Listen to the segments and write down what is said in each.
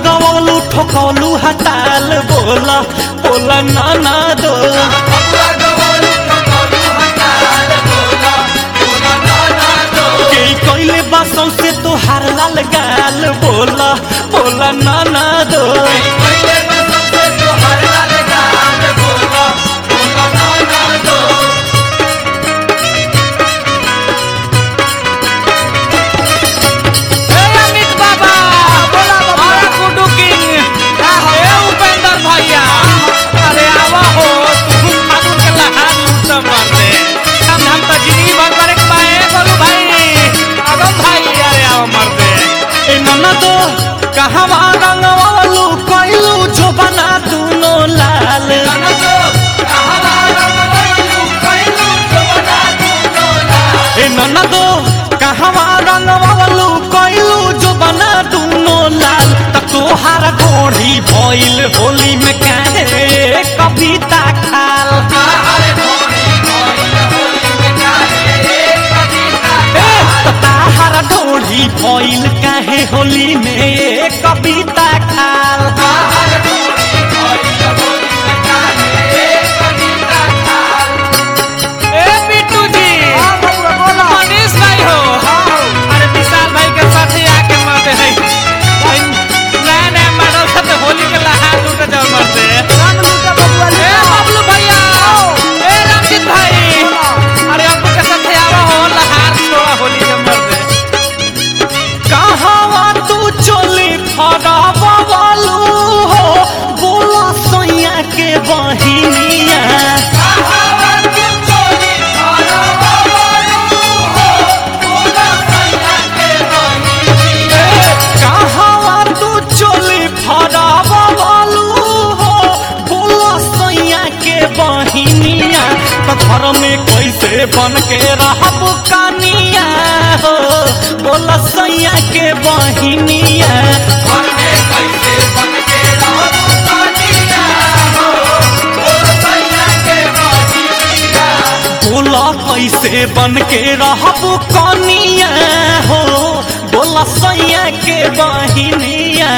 लगवलू ठोकलू हताल बोला बोला नाना दो के कोइले बासों से तो हार लाल गाल बोला बोला नाना दो ए अमित बाबा बोला बाबा कुडू किंग ए उपेंद्र भैया अरे आवा हो तुम फागुन के लहार लूट मरते हम हम तो जिंदगी भर करे के बाए बोलू भाई अगम भाई अरे आवा मरते ए नाना दो कहवा रंगवलू कोइलू जो बना दूनो लाल ए नाना दो कहवा रंगवलू कोइलू जो बना दूनो लाल त तोहार गोढ़ी भइल होली में काहे कविता खाल ए, त ताहार गोढ़ी भइल काहे होली में कविता खाल ए बिट्टू जी मनीष भाई हो अरे विशाल भाई के साथ ही आके मरते हैं भाई नया नया मॉडल से होली के लहार लूट जाओ मरते ए बबलू भैया ए रंजित भाई अरे अब्बू के साथ आवा हो लहार छोड़ा होली के मरते कहवा तू चोली फरबलू हो बोला सैया के बहिनिया कहवा तू चोली फरबलू हो बोला सैया के बहिनिया तो घर में कैसे बन के रहब कनिया हो बोला सैया के बहिनिया बोला कैसे बन के रहब कनिया हो बोला सैया के बहिनिया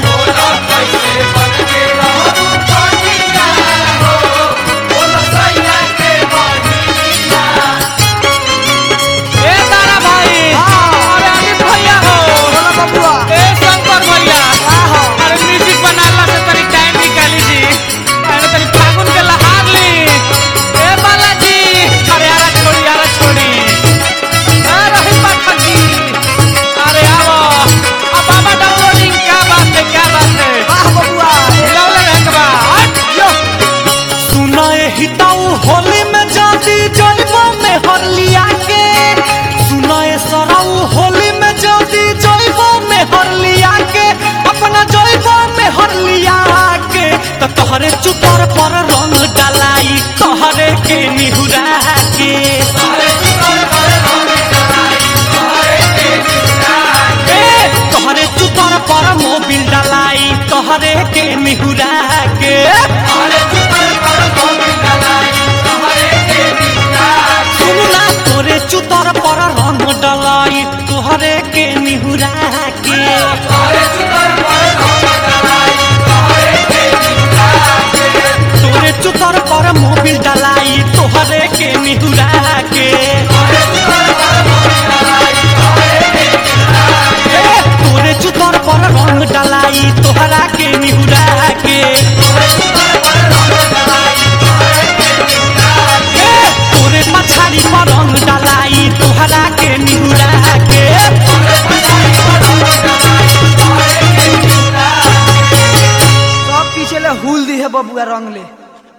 ए तारा भाई अरे अमित भैया हो ए शंकर भैया अरे म्यूजिक बनाला से तनी टाइम निकाली जी अरे तनी फागुन के लहार ली ए बालाजी अरे यारा छोड़ी यारा छोड़ी ए रही पाठक जी अरे आओ अब बाबा डाउनलोडिंग क्या बात है क्या बात है हिलावले रहे के बा हट यो सुनाए हिताऊ होली में जाती जलवा में हरलिया के सुनाए सराऊ होली में जाती जलवा में हरलिया के अपना जलवा में हरलिया के तो तोहरे चुतर पर रंग डालाई तोहरे के निहुरा के ए, तोहरे चुतर पर मोबिल डालाई तोहरे के निहुरा के सुनना तोरे चुतर पर रंग डलाई तोहरे के निहुरा के तोरे चुतर पर मोबिल डलाई तोहरे के निहुरा के ए, तोरे चुतर पर रंग डलाई तोहरा के निहुरा के ए, तोरे पछाड़ी पर रंग डलाई तोहरा के निहुरा के सब पीछे ले हुल दी है बबुआ रंग ले